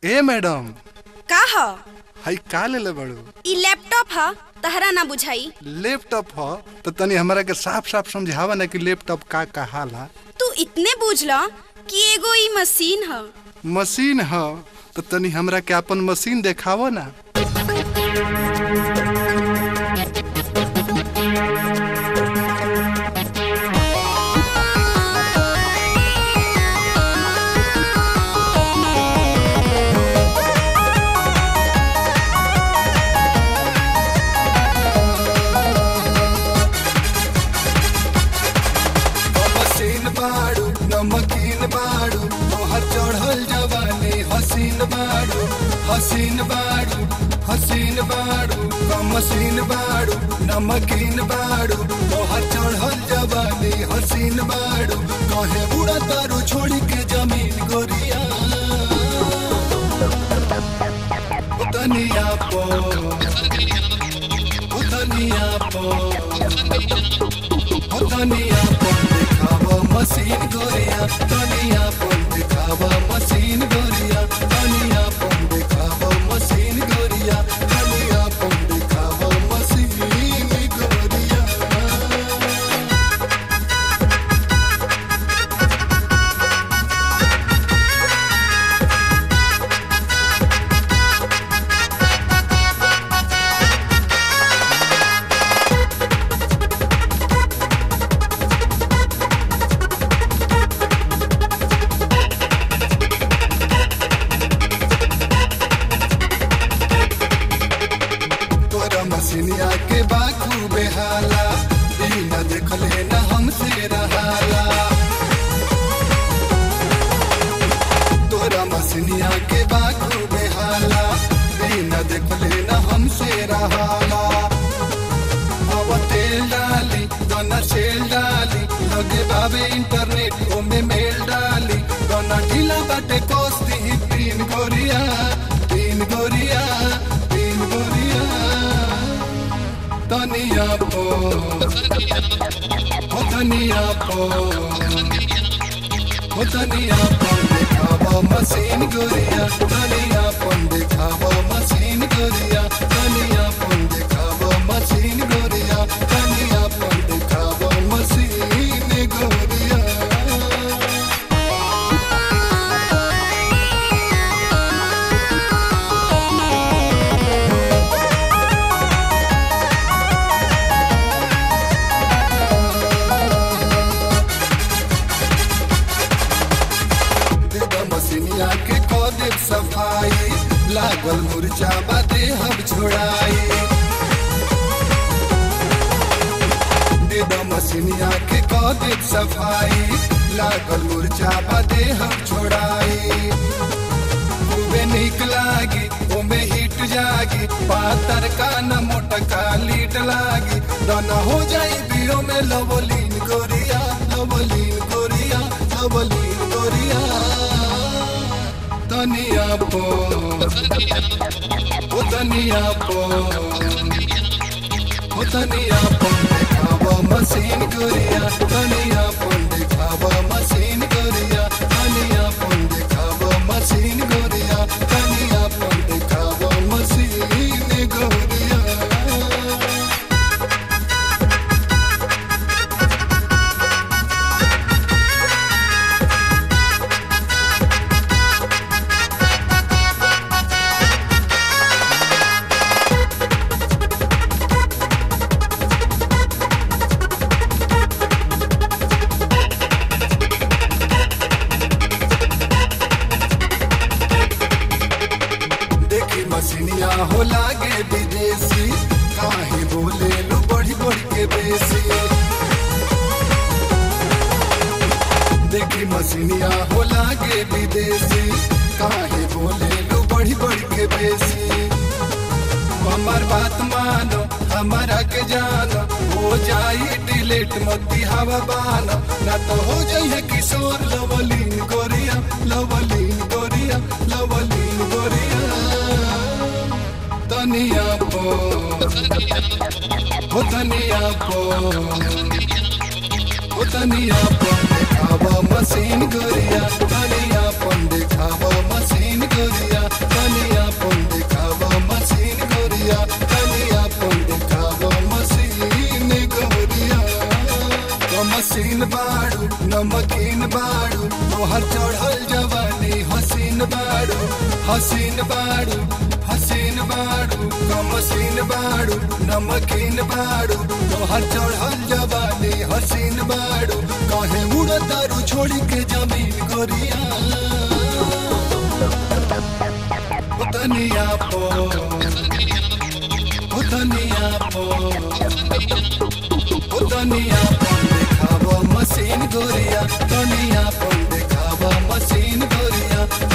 ए madam का ह हई का लेले बड़ू ई लैपटॉप ह तहरा ना बुझाई लैपटॉप ह तो तनी हमरा के साफ साफ समझावा ना कि लैपटॉप का कहाला तू इतने बूझ ल कि एगो ई मशीन ह मशीन ह तो तनी हमरा के अपन मशीन देखावो ना हसीन बाड़ू नमकीन बाड़ू तोहर चढ़ल जवानी हसीन बाड़ू हसीन बाड़ू हसीन बाड़ू कमसीन बाड़ू नमकीन बाड़ू तोहर चढ़ल जवानी हसीन बाड़ू कहे बुढ़ा तारू छोड़ी के जमीन गोरिया तनिया पो तनिया पो धनिया पन दिखावा मशीन गोरिया धनिया पन दिखावा मशीन गोरिया धनिया पन दिखावा मशीन गोरिया धनिया पन दिखावा मशीन गोरिया तोरा मसीनिया के बाखू बेहाला बिना देखले न हमसे रहाला तोरा मसीनिया के बाखू बेहाला बिना देखले न हमसे रहाला अब तेल डाली दोना सेल डाली लगे बाबे इंटरनेट ओमे मेल डाली दोना ढीला बाटे कोस्ती तीन गोरिया तीन गोरिया तीन गोरिया तनिया पो हो तनिया पो हो तनिया पन दिखावा मशीन गोरिया तनिया पन दिखावा मशीन गोरिया तनिया पन दिखावा मशीन गोरिया तनिया पन दिखावा मशीन गोरिया देदा मसीनिया के कदे सफाई लागल मुरझा बादे हम छोड़ाई देदा मसीनिया के कदे सफाई लागल मुरझा बादे हम छोड़ाई खूबे निक लागी ओमे हिट जागी पातर का न मोटका लीट लागी दाना हो जाई बीड़ो में लवलीन गोरिया लवलीन गोरिया लवलीन गोरिया तनिया पो ओ तनिया पो ओ तनिया पन दिखावा मशीन गोरिया तनिया पन दिखावा मशीन गोरिया तनिया पन दिखावा मशीन गोरिया तनिया पन दिखावा मशीन गोरिया देखी मसीनिया हो लागे विदेशी काहे बोले लो बढ़ी बढ़ के बेसी देखी मसीनिया हो लागे विदेशी काहे बोले लो बढ़ी बढ़ के बेसी हमार बात मानो हमारा के जानो हो जाई डिलेट मती हवा बानो ना तो हो जाइए किशोर लवलीन गोरिया लवलीन गोरिया लवलीन गोरिया तनिया पो हो तनिया पो हो तनिया पो दिखावा मशीन गोरिया तनिया पन दिखावा मशीन गोरिया तोहर चढ़ल जवानी हसीन बाड़ू हसीन बाड़ू हसीन बाड़ू कमसीन बाड़ू नमकीन बाड़ू तोहर चढ़ल जवानी हसीन बाड़ू कहे उड़ तारू छोड़ी के जमीन गोरिया तनिया पो ओ तनिया पो ओ तनिया पन देखावा मशीन गोरिया तनिया पन देखावा मशीन गोरिया